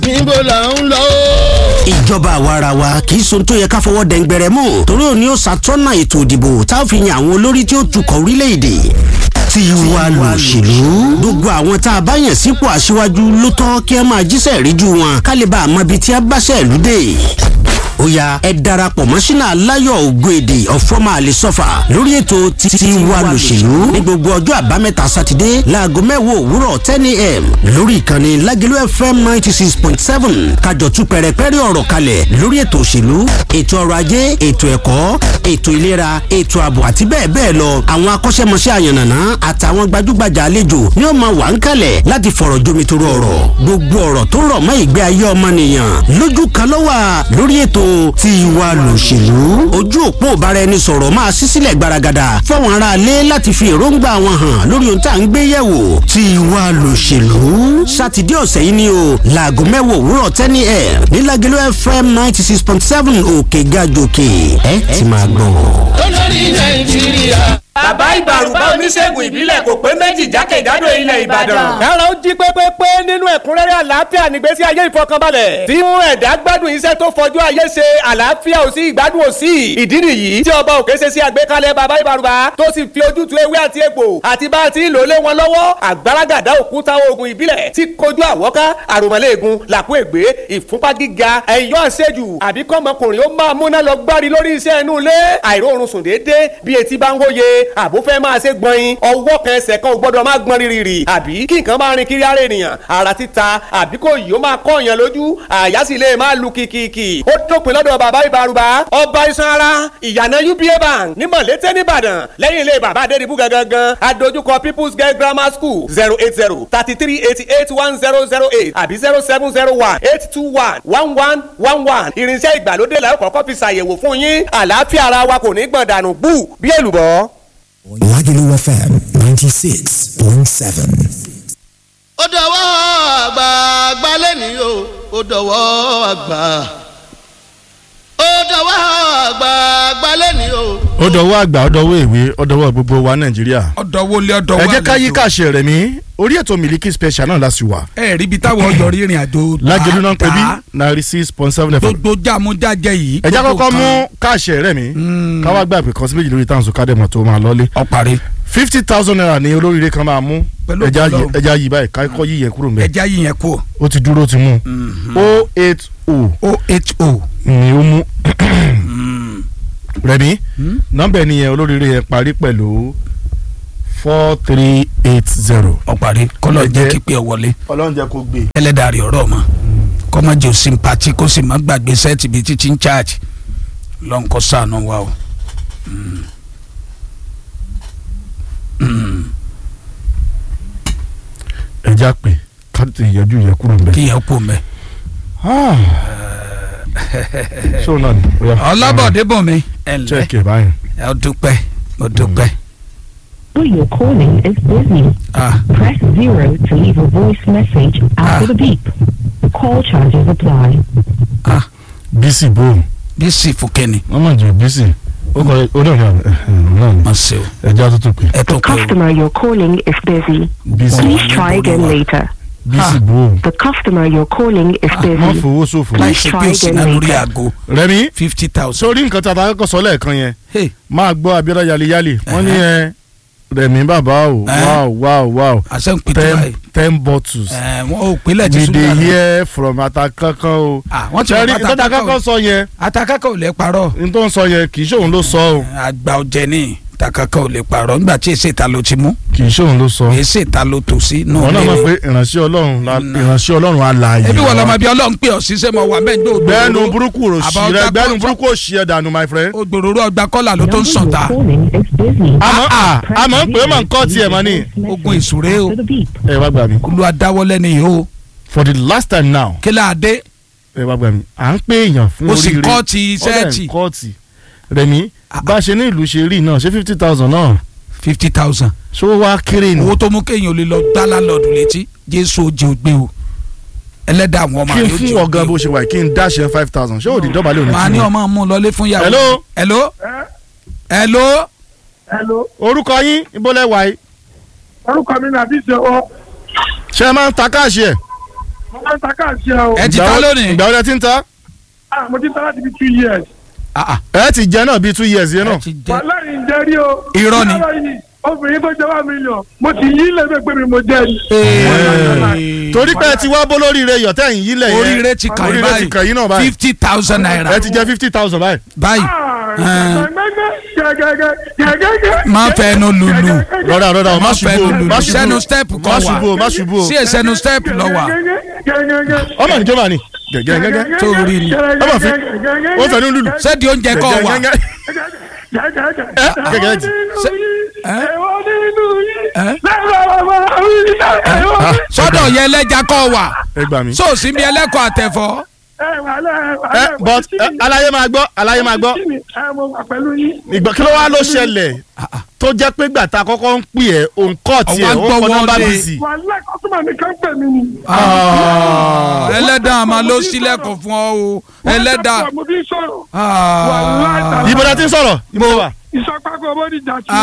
níbo là ń lọ. ìjọba àwarawa kì í sohun tó yẹ ká fọwọ́ dẹ̀ngbẹ̀rẹ̀ mọ́ torí òní ó ṣàtọ́nà ètò ìdìbò tá a fi yan àwọn olórí tí ó tukọ̀ orílẹ̀-èdè tiwa lòṣèlú gbogbo àwọn tá a bá yàn sípò aṣíwájú ló tọ́ kí ẹ máa jíṣẹ́ ríjú wọn ká lè bá a mọ ibi tí a bá ṣẹ̀ lóde ó ya ẹ darapọ̀ mọ́ sínú aláyọ̀ ògbóèdè ọ̀fọ́mà àlesọ́fà lórí ètò tiwa lòṣèlú ní gbogbo ọjọ́ àbámẹ́ta sátidé láago mẹ́wàá òwúrọ̀ ten a.m. lórí ìkànnì lágẹ̀lú fm ninety six point seven kájọ tú pẹ̀rẹ̀pẹ̀rẹ̀ ọ̀rọ̀ kalẹ̀ lórí ètò òṣèlú ètò ọrọ̀ ajé ètò ẹ̀kọ́ ètò ìlera ètò ààbò àti bẹ́ẹ̀ bẹ́ẹ̀ lọ àwọn akọ́ṣẹ́mọṣẹ́ àyànnàná àtàwọn gbajúgbajà àlejò ni ó máa wà ń kalẹ̀ láti fọ̀rọ̀ jomitoro ọ̀rọ̀ gbogbo ọ̀rọ̀ tó rọ̀ mọ́ ìgbé ayé ọmọnìyàn lójú kan ló wà lórí ètò tiwa lòṣèlú ojú òpó ìbáraẹnisọ̀rọ̀ máa ṣí sílẹ̀ gbaragada fáwọn aráalé láti fi èròǹgbà wọn hàn lórí ohun tá à ń gbé yẹ̀wò tiwa lòṣèlú sátidé ọ̀sẹ̀ yìí ni o láago mẹ́wàá òwúrọ̀ tẹ́ni ẹ̀ nílágẹ̀lú fm ninety six point seven òkè gàjòkè ẹ ti máa gbọ́. olórí nàìjíríà. bàbá ìbàrùbá oníṣègùn ìbílẹ̀ kò pé méjì jákèjádò ilẹ̀ ìbàdàn. kára ó jí pépépé nínú ẹ̀kúnrẹ́rẹ́ àlàáfíà nígbésí ayé ìfọkànbalẹ̀. tí mú ẹ̀dá gbádùn iṣẹ́ tó fọjú ayé ṣe àlàáfíà ò sí ìgbádùn ò sí. ìdí nìyí tí ọba òkè ṣe sí àgbékalẹ̀ bàbá ìbàrùbá tó sì fi ojútùú ewé àti egbò àti bá a ti lò lé wọn lọ́wọ́ àgbàràgàdá òkúta oògùn ìbílẹ̀ tí kojú àwọ́ká àròmọ̀lẹ́ẹ̀gùn làkú ègbé ìfúnpá gíga ẹ̀yọ́ àṣejù àbí kọ́mọkùnrin ó máa múná lọ gbárí lórí iṣẹ́ inú ilé àìróorun sùn déédéé bí etí bá ń wóye àbó fẹ́ máa ṣe gbọ̀nyin ọwọ́ kan ẹsẹ̀ kan ò gbọ́dọ̀ máa gbọ́n rírì àbí kí nǹkan máa rin kiri ara ènìyàn ara títa àbí kò yìí ó máa kọ́ èèyàn lójú àyà sì lè máa lu kìkìkì ó dópin lọ́dọ̀ bàbá ìbárúbá ọba iṣan ara ìyànà uba bank ní mọ̀lété nìbàdàn lẹ́yìn ilé bàbá adédìbú gangan adójúkọ people's girl grammar school zero eight zero thirty three eighty eight one zero zero eight àbí zero seven zero one eight two one one one one one irinṣẹ́ ìgbàlódé la ó kọ́kọ́ fi ṣàyẹ̀wò fún yín àlàáfíà ara wa kò ní gbọ̀n dànù bú bí èlùbọ́. Lagelu FM 96.7. ó dọwọ́ àgbà àgbà lẹ́nìí o ó dọwọ́ àgbà ó dọwọ́ àgbà àgbà lẹ́nìí o. ó dọwọ́ àgbà ó dọwọ́ ìwé ó dọwọ́ gbogbo wa nàìjíríà. ọ̀dọ̀wọ́ lé ọ̀dọ̀wọ́ ẹ jẹ́ ká yí kàṣẹ rẹ̀ mí orí ètò miliki special náà la sì wà. ẹ rí ibi táwọn ọyọ rírìn àjò lágẹ̀lú náà ń pè bí ninety six point seven fm. gbogbo jàmújájẹ yìí. ẹ jẹ́ gbogbo kọ́kọ́ mú kan. káàṣẹ rẹ̀ mí káwá gbà pé kọ́sí méjì lórí táwọn sọ kádẹ́mọ̀ tó máa lọ́lé. ọ̀parí fifty thousand naira ni olóríire kan máa mú Pẹ̀lú ẹja ògo yí Ọlọ́run. ẹja yí báyìí kákọ́ yí yẹn kúrò mbẹ́ ẹja yìí yẹn kú ó ti dúró ó ti mú o eight o oho ni ó mú rẹ̀mí nọ́mbà ẹni yẹn olóríire yẹn parí pẹ̀lú four three eight zero. ọ̀parí kọ́lọ̀ Ẹ jẹ́ jẹ́- kípẹ́ wọlé ọlọ́run jẹ́ kó gbé. ẹlẹ́dàrí ọ̀rọ̀ mọ́ kọ́mọ jẹ́ òsínpàtì kó sì má gbàgbé sẹ́ẹ̀tì bíi títí ń chaàjì lọ́nkọ́ sànù wa o. ẹja pé káàtì ìyẹjú yẹ kúrò mbẹ. kí yẹn kú mẹ́. ṣó náà ni. ó yá. ọlábọ̀dé bọ̀ mi ẹ̀ ǹlẹ́ check ẹ̀ báyìí. ẹ̀ ọ́ dúpẹ́ ó dúpẹ́. Who you're calling is busy. Ah. Press zero to leave a voice message after Ah. the beep. Call charges apply. ah bísí bò bísí fúkẹ́ni wọ́n máa jẹ bísí ó kọ ó dọ̀ náà náà ni má ṣe o ẹja tó tó pé ẹ tó The pé o. customer you're calling is busy. bísí Please try again later. bísí bò The customer you're calling is má busy. fowó ṣòfò. láì Please ṣe pé try o sì again ná lórí later. aago rẹmi fifty thousand. sórí nǹkan tí a ta kọ́kọ́ sọ lẹ́ẹ̀kan yẹn Hey. máa gbọ́ abiola yaliyali wọ́n ní ẹ rẹmi bàbá o Eh. wow wow wow àṣẹ ń pè tó ten báyìí. ten bottles ẹ wọn ò pínlẹ̀ tí we sùn dey dára. hear from atakankan o. Ah, wọ́n ti sẹ́rí wọ́n ìtọ́jà kankan sọ yẹn atakaka ò lè parọ́ n tó ń sọ yẹn kì í ṣòun ló sọ o àgbà ọ̀jẹ̀ ní takaka ò lè parọ́ nígbà tí èsì ìta ló ti mú kì í ṣòun ló sọ. èsì ìta ló tò sí nù wọn náà mọ̀ lé pé ìránṣẹ́ ọlọ́run la- Nà. ìránṣẹ́ ọlọ́run alààyè. ebi wọ́n wa. lọ́mọ bí ọlọ́run pé ọ̀sí sẹ́ mọ̀ wà mẹ́jọ ògbóró gbẹ́nu burúkú rò sí Àbá rẹ ọgbà gbẹ́nu kọ́- burúkú ò sí ẹ dànù my friend. ògbóró ọgbà kọ́là ló tó ń Number sàn you're ta calling is busy. àmọ́ à Press àmọ́ pé ó máa ń kọ́ zero to tiẹ̀ leave mọ́ a ni. voice Ogun message ìsúré o. after the beep. ẹ wá gbà mí. olú adáwọ́lẹ̀ ni yìí o for the last time now kí là á dé ẹ wá gbà mí. à ń pé èèyàn fún ó sì oríire kọ́ọ̀tì Ó dẹ̀ ń sẹ́ẹ̀tì kọ́ọ̀tì rẹ̀mí bá a ṣe ní ìlú ṣe rí náà ṣé fifty thousand náà fifty thousand ṣó wá kéré ni. owó tó mú kéèyàn ò lè lọ gbá lálọ́ọ̀dù létí jésù òjì ògbé o ẹlẹ́dàá àwọn ọmọ kí n rẹ̀ fún ọ̀gá bó ṣe wà kí n dáṣẹ five thousand ṣé òdì dọ́bàlẹ̀ òní màá ní kí ni. ọmọ mú un lọlé fún yàrá Hello? hello hello orúkọ yín ìbólẹ̀ wà yìí orúkọ mi nàbí ṣe ọ ṣé ẹ máa ń ta káàṣì ẹ̀ mo máa ń ta káàsì ẹ o. ẹ ti ta lónìí. ìgbà wo lẹ ti ń ta Ah, mo ti ta láti bí two years. ẹ ti jẹ náà bíi two years yẹn náà. wàhálà yìí ń jẹ́ rí o. Irọ́ ni. Lára yìí, obìnrin tó jẹ́ wá mílíọ̀n mo ti yí lẹ́gbẹ̀ẹ́ pé mi mo jẹ́ ni. torí pé ẹ ti wá bó lóríire yọ̀tẹ́ yìí yílẹ̀ yẹn oríire ti kàn yín oríire ti kàn yín náà báyìí báyìí fifty thousand naira ẹ ti jẹ fifty thousand báyìí. báyìí gẹ́gẹ́gẹ́. má fẹnu lulu rọra rọra o má má ṣubú fẹnu o lulu má ṣubú sẹnu o step má kan ṣubú o wà má ṣubú o sí ẹsẹnu step lọ wà ọmọ ní jọba ni gẹ́gẹ́ gẹ́gẹ́ tó rí ni ọmọ fi ó fẹ́ ní lulu sẹ́ẹ̀dì oúnjẹ kan wà gẹ́gẹ́ gẹ́gẹ́ jì sọ́dọ̀ yẹ ẹlẹ́ja kan wà ẹ gbà mí. sóòsì bí ẹlẹ́kọ̀ọ́ àtẹ̀fọ́ ẹ but ẹ, aláyé máa gbọ́ aláyé máa gbọ́ ìgbà kí ló wá ló ṣẹlẹ̀ tó jẹ́ pé gbàtà kọ́kọ́ ń pè ẹ́ òun kọ́ tiẹ̀ Ọwọ́ ó kọ́ gbọ́ nọ́mbà wọlé. bíìsì. wàhálà kọ́sùmà mi kan pè mí ni. ẹlẹ́dàá àmà ló sílẹ̀kùn fún ọ o ẹlẹ́dàá mo fi ń sọ̀rọ̀. Ah. ibo la ti ń sọ̀rọ̀ ibo wa. ìsọpákọ̀ bó di jà sí wa.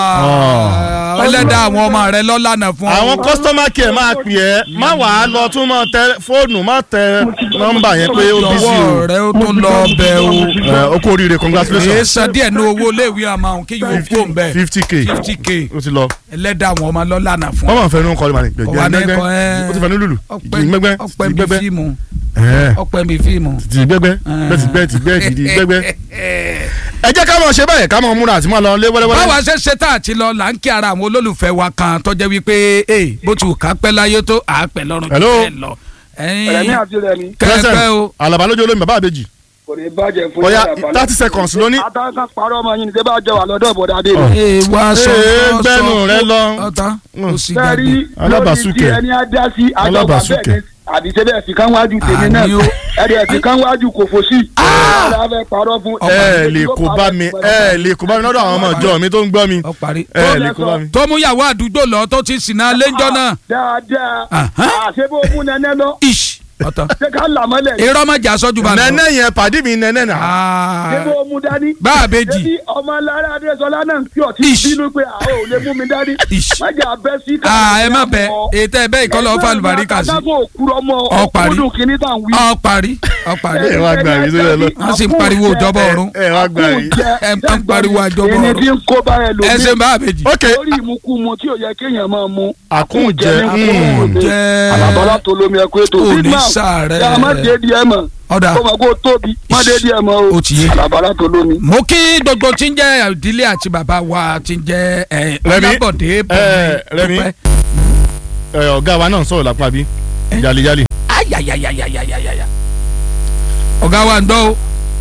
Ah. ẹlẹ́dàá àwọn ọmọ rẹ lọ́lànà fún ọ. àwọn customer care máa pè ẹ́ má wàá lọ tún mọ́ tẹ fóònù má tẹ nọ́mbà yẹn pé ó bísí o. lọ́wọ́ rẹ ó tún lọ bẹ o. ẹ o kú oríire èyí congratulations san díẹ̀ ní owó iléèwé àmọ́ àwọn kí yóò kó ń bẹ̀ fifty k fifty k o ti lọ. ẹlẹ́dàá àwọn ọmọ lọ́lànà fún wọ́n ọ. máa fẹ́ nu kọ́ni màní Ọwọ́ gbẹ̀gbẹ́ anẹ́kọ̀ọ́, ẹ. o ti fẹ́ nu lulu ọpẹ́ ti gbẹgbẹ́ ọpẹ́ ti bíi gbẹgbẹ́ fíìmù ẹ ọpẹ́ bíi fíìmù. ti gbẹgbẹ́ bẹ́ẹ̀ ti gbẹ́ ti gbẹ́ ti di gbẹgbẹ́. ẹ jẹ́ ká mọ̀ ṣe báyìí ká mọ̀ múra àti mọ̀ lọ lé wẹ́lẹ́wẹ́lẹ́. báwa ṣe ṣe tá àti lọ là ń kí ara àwọn olólùfẹ́ wa kan tó jẹ́ wípé ee bó ti wù ká pẹ́ láyé tó à á pẹ́ lọ́rùn Hello. bẹ́ẹ̀ lọ. rẹmi àti rẹmi kẹ́kẹ́ o alaba lójú olómi bàbá àbèjì kò ní bàjẹ́ fún Bóyá yàrá balẹ̀. 30 seconds ló ní. àtàkàn parọ́ ọmọ yín ni tẹ́ bá jọ wà lọ́dọ̀ bọ̀dá dé Ọ̀. mi. ee wá sọ Ee, sọ gbẹ́nu sọ rẹ lọ. ọ̀tá ó sì sẹ́rí gbàgbé. lórí tí Alábàásùkẹ̀. ẹni á dá sí àjọba Alábàásùkẹ̀. bẹ́ẹ̀ ni àbí tẹ́lẹ̀ ẹ̀sìn kan wájú tèmi náà Àní o. ẹ̀rì ẹ̀sìn kan wájú kò fò sí. ọ̀rọ̀ afẹ́ parọ́ fún ẹ lè kó bá mi ẹ lè kó bá mi lọ́dọ̀ àwọn ọmọ ìjọ mi tó ń gbọ́ mi ọ parí. ẹ lè kó bá mi. tó mú yàwó àdúgbò lọ tó ti sìnà lẹ́jọ́ náà. dáadáa Ahán. àṣebó mú nẹ́nẹ́ lọ ish ọ̀tá. ṣé ká là mọ́lẹ̀ irọ́ má jà sọ́jú bá lọ. nẹ́nẹ́ yẹn pàdí mi nẹ́nẹ́ nà. ṣebó mú dání. bá a bẹ jì. ṣebí ọmọ alára adéṣọlá náà ń kí ọtí Ish. bínú pé àwọn ò lè mú mi dání. Ish. má jà bẹ́ sí aa ẹ má bẹ ètò ẹ bẹ ìkọlọ ọfà àlùbáríkà sí. adágún òkúrọ mọ Ọ parí. ọkùnrin kìíní tá à ń wí. ọ parí ọ parí. ẹ wá gbà mí sílẹ̀ lọ. wọ́n sì ń pariwo ìjọba ọ̀run. ẹ wá gbà mí. ẹ ń pariwo àjọbọ ẹni tí ọ̀run. ń kó bá ẹ lò ẹ ṣe bá a bẹ jì. ok lórí ìmúkúmu tí ò yẹ kéèyàn máa mu. àkúnjẹ jẹ àlàbọ́lá tó lómi ẹ̀kọ́ ètò Ò ní Vietnam, sàárẹ̀. ẹ má dé di ẹ mọ̀ ọ̀dà kó mọ̀ kó tóbi má dé di ẹ mọ̀ o Ó ti yé. àlàbọ́lá tó lómi. mo kí gbogbo tí ń jẹ́ ìdílé àti bàbá wa tí ń jẹ́ ẹ, Rẹ̀mí, Ọlábọ̀dé ẹ, Bọ̀mí Rẹ̀mí. Dúpẹ́. ẹ ọ̀gá wa náà ń sọ̀rọ̀ lápá bí jalejale. ayayayayayayaya ọ̀gá wa ń dọ́ o.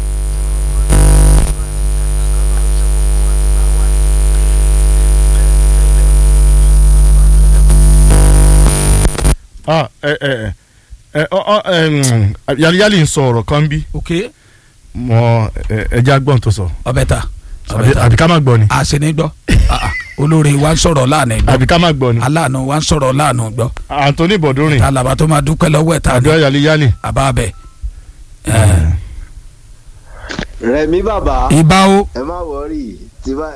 ah ẹ ẹ ẹ ọ ọ ẹ mm, jalejale ń sọ ọ̀rọ̀ kan bí ok mọ ẹ ẹ jẹ́ agbọ́n tó sọ ọbẹ̀ ta ọbẹ̀ àbí ta àbí ká má gbọ́ ni àṣìní gbọ́ Ah, ah. olórí wa ń sọ̀rọ̀ láàánú gbọ́ àbí ká má gbọ́ ni aláàánú wa ń sọ̀rọ̀ láàánú gbọ́ Anthony Bọ̀dúnrìn alaba tó máa dúpẹ́ lọ́wọ́ ẹ̀ ta ni àdúrà jalejale. àbá bẹ̀. rẹmi bàbá ìbá o ẹ má wọrí tí bá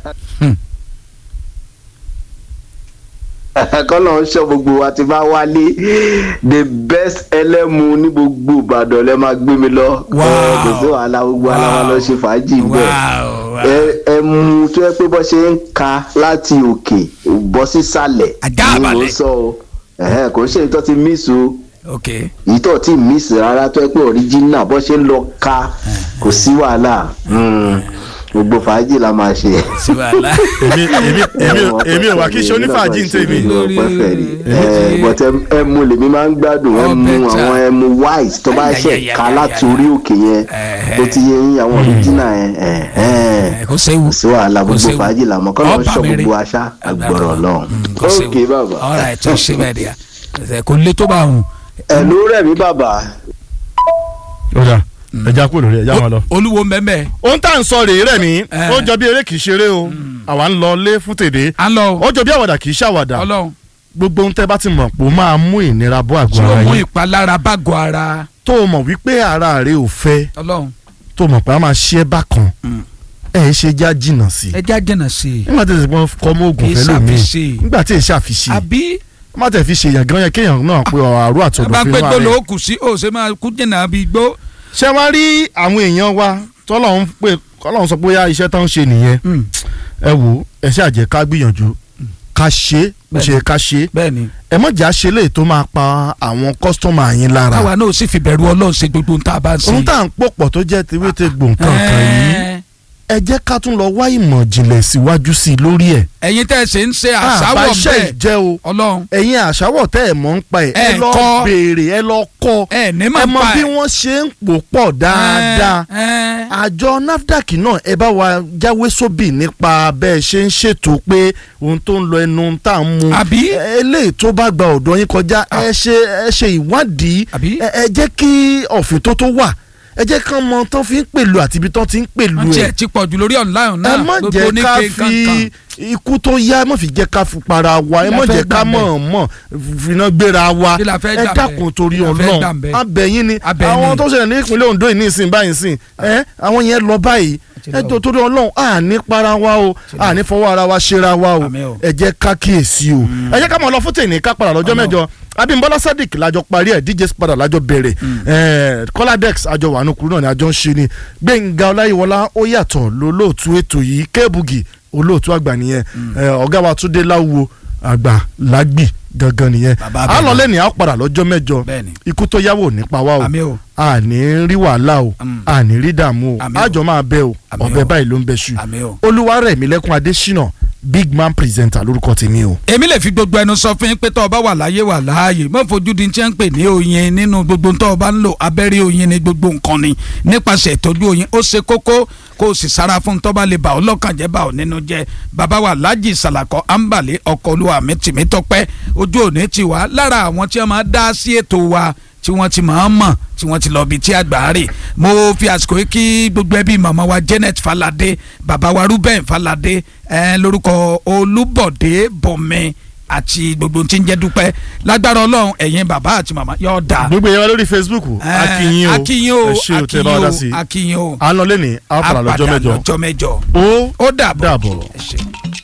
kọ́nà ń sọ gbogbo wa ti bá wálé the best ẹlẹ́mu ní gbogbo ìbàdàn lẹ́ máa gbé mi lọ Wow. Ẹ, kò sí wàhálà gbogbo wa la máa lọ ṣe fàájì bẹ́ẹ̀ Wow, wow. ẹ ẹ mú tó yẹ pé bọ́ ṣe ń ka láti òkè bọ́ sísàlẹ̀ Àjààbálẹ̀. ni mo sọ o Ẹ̀hẹ́n, kò ń ṣe ìtọ́ ti miss o ok ìtọ́ ti miss rárá tó yẹ pé original bọ́ ṣe ń lọ ka kò sí wàhálà Mm. gbogbo fàájì la máa ṣe. sí wàhálà. èmi èmi èmi èmi ò wá kí ṣe onífàájì ń tèmi. Lórí- ẹ but ẹ- ẹmu lèmi máa ń gbádùn Oh, ẹmu better. àwọn ẹmu white tó bá ṣe Ayayayayaya. ká láti orí òkè yẹn Eh, tó ti yẹ yín àwọn original yẹn ẹ ẹ, kò séwu kò sí wàhálà Kò gbogbo séwu. fàájì làmọ́ kọ́ ló ń Ọba sọ mi rí. gbogbo aṣá àgbọ̀rọ̀ lọ́hùn. Mm, kò séwu ok bàbá ọ̀rọ̀ ẹ̀ tó ṣe bẹ́ẹ̀ díà ẹ̀ kò lé tó bá hùn. ẹ ló rẹ̀ mí bàbá ó dà ẹja kúrò lórí ẹja wọn lọ. olúwo mbẹ́mbẹ́ ohun tá à ń sọ rèé rẹ̀ mí Eh. ó jọ bí eré kìí ṣeré o àwa ń lọ lé fún tèdè à ń lọ ó jọ bí àwàdà kìí ṣàwàdà ọlọ́run gbogbo ohun tẹ́ bá ti mọ̀ pé ó máa mú ìnira bọ́ àgọ́ tí ó ara mú yín ìpalára bágọ̀ ara tó o mọ̀ wípé ara rẹ ò fẹ́ ọlọ́run tó o mọ̀ pé a máa ṣe é bákan ẹ̀ ṣe já jìnnà sí i ẹja jẹ̀nà sí i nígbà tí èsì pọ́n kọ́ mọ́ oògùn Kì í fẹ́ lómi ṣàfiṣe. nígbà tí èsì àfiṣe àbí má tẹ̀ fi ṣèyàn gan yẹn kéèyàn náà pé àrú àtọ̀dọ̀ bá fi pé wá tó rẹ̀. ló kù sí ó ṣe máa kú jìnnà bí gbó. ṣé wàá rí àwọn èèyàn wa tọ́lọ́run pé kọ́lọ́run sọ pé ó yá iṣẹ́ tó ń ṣe nìyẹn ẹ wò ẹ ṣáà jẹ́ ká gbìyànjú ká ṣe é bó ṣe yẹ ká ṣe é bẹ́ẹ̀ni ẹ mọ̀ jà ṣe léè tó máa pa àwọn kọ́sítọ́mà yín lára káwa náà sì fi bẹ̀rù ọlọ́run ṣe gbogbo ohun tá a bá ń ṣe. ohun tá à ń pòpọ̀ tó jẹ́ tewéte gbòǹkan kan yìí ẹ jẹ́ ká tún lọ wá ìmọ̀ jìnlẹ̀ síwájú sí i lórí ẹ̀. ẹ̀yin tẹ́ ẹ ṣe ń ṣe àbá àṣàwọ̀ iṣẹ́ bẹ́ẹ̀ ìjẹ́ o ọlọ́run ẹ̀yin àṣàwọ̀ tẹ́ ẹ̀ mọ̀ ń pa ẹ̀ ẹ Ẹ lọ kọ́. béèrè ẹ lọ kọ́ ẹ ní ẹ mọ̀ mọ pa bí ẹ̀. wọ́n ṣe ń pò pọ̀ dáadáa Ẹ, ẹ. àjọ nafdac náà ẹ bá wa jáwé sóbì nípa bẹ́ẹ̀ ṣe ń ṣètò pé ohun tó ń lọ ẹnu tá à ń mu Àbí? eléyìí tó bá gba ọ̀dọ̀ yín kọjá ẹ ṣe ẹ ṣe ìwádìí ẹ ẹ jẹ́ kí ọ̀fìn tó tó wà ẹ jẹ́ kán mọ tán fi ń pèlú àti ibi tán ti ń pèlú wọ́n ẹ̀ tiẹ̀ ti pọ̀ jù lórí online náà ẹ má gbogbo jẹ́ ká oníke fi kankan. ikú tó yá ẹ má fi jẹ́ ká fi para wa ẹ Kí la má fẹ́ jẹ́ ká gbà ńbẹ̀? mọ̀ mọ̀ finá gbéra wa Kí la fẹ́ ẹ gbà dákun ńbẹ̀? torí Kí la fẹ́ gbà ọlọ́run ńbẹ̀? abẹ́yìn ni Abẹ́yìn àwọn ni. tó ṣẹlẹ̀ ní ìpínlẹ̀ Ondo yìí nísìn báyìí sìn ẹ àwọn yẹn lọ báyìí ẹ tó torí ọlọ́run à ní para wa o à ní fọwọ́ ara wa ṣera wa o ẹ jẹ́ ká kíyèsí o ẹ jẹ́ ká mọ̀ lọ fún tèmi ká padà lọ́jọ́ mẹ́jọ Abímbọ́lá Sadiq lájọ parí ẹ̀ DJ Spada lájọ bẹ̀rẹ̀ ẹ̀ Kọ́ládẹ́x àjọ wàánu kúrú náà ni àjọ ń ṣe ni Gbẹ̀ngà Ọláyíwọlá ó yàtọ̀ lólóòtú ètò yìí Kébùgì olóòtú àgbà nìyẹn ẹ̀, ọ̀gá wa Túndé Láwo àgbà lágbì gangan nìyẹn Bàbá à ń lọ bẹ̀rẹ̀. lẹ́nìí à ó padà lọ́jọ́ mẹ́jọ Bẹ́ẹ̀ni. ikú tó yáwó ò ní pa wá o Àmín o. a ní rí wàhálà o a ní rí dààmú o àjọ máa bẹ o ọbẹ báyìí ló ń bẹ ṣu Àmín o. Olúwarẹ̀mílẹ́kùn Adésínà big man presenter lórúkọ tèmi o. èmi lè fi gbogbo ẹnu sọ fún yín pé tọ́ ọ bá wà láyé wà láàyè má fojú di tí wọ́n ń pè ní oyin nínú gbogbo tọ́ ọ bá ń lò abẹ́rẹ́ oyin ní gbogbo nǹkan ni nípasẹ̀ ìtọ́jú oyin ó ṣe kókó kó o sì sára fún tọ́ bá lè bà ọ́ lọ́kàn jẹ́ bà ọ́ nínú jẹ́ bàbá wa Lájì Sàlàkọ́ Àǹbàlẹ̀ ọkọ̀ olúwa mi tìmí tọ́pẹ́ ojú òní ti wá lára àwọn tí wọ́n máa dá sí ètò wa tí wọ́n ti máa ń mọ̀ tí wọ́n ti lọ bí tí àgbà rè mo fi àsìkò yìí kí gbogbo ẹbí màmá wa Janet Falade bàbá wa Ruben Falade ẹ lórúkọ Olúbọ̀dé Bọ̀mẹ́ àti gbogbo tí ń jẹ́ dúpẹ́ lágbára Ọlọ́run ẹ̀yin bàbá àti màmá yóò dà. gbogbo yẹn wá lórí Facebook akínyìn o akínyìn o ẹ ṣé o tẹ bá wa dá sí i akínyìn o à ń lọ lẹ́nìí à ń padà lọ́jọ́ Àpàdà mẹ́jọ lọ́jọ́ mẹ́jọ. ó ó dàbọ̀. dàbọ̀. Ẹ ṣé.